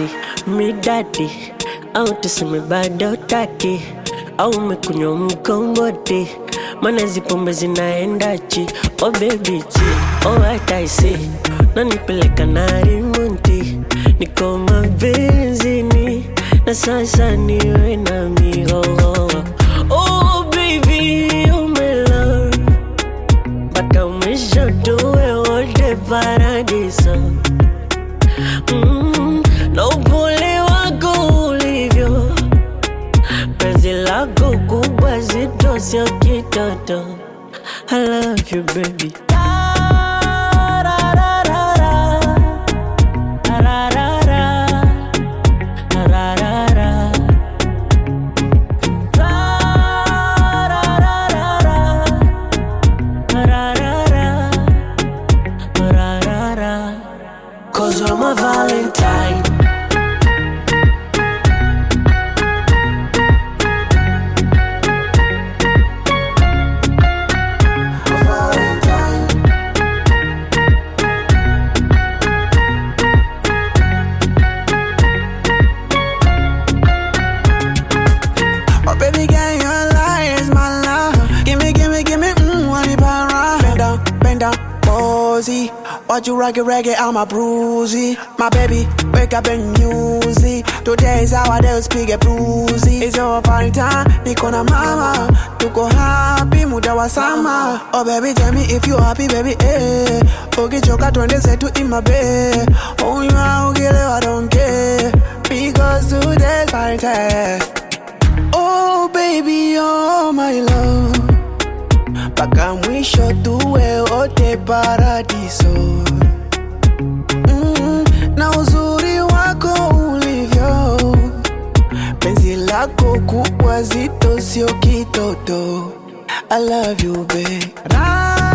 basi midadi au tuseme bado taki au umekunywa mkongoti mana zipombe zinaendachi oh baby chi oh what I see nanipeleka na rimunti niko mabenzini na sasa niwe na mihoho oh baby umela mpaka umeshotowe wote paradiso mm, na upole wako ulivyo penzi lako kubwa zito sio kitoto I love you baby Cause you're my Valentine Oh baby girl, your lie is my love. Gimme, gimme, gimme, mmm, wanna para. Bend down, bend down, posy. Watch you rock it, reggae, I'm a bruisey. My baby, wake up and music. Today is our day, speak a bruisey. It's your party time, niko na mama. Tuko happy, muda wa sama. Oh baby, tell me if you happy, baby, eh. Ukichoka twende zetu in my bed. Oh, you are, ukilewa, don't care. Because today's party time. Oh baby, oh my love, mpaka mwisho tuwe wote paradiso. Mm, na uzuri wako ulivyo, penzi lako kubwa zito, sio kitoto. I love you babe. Ra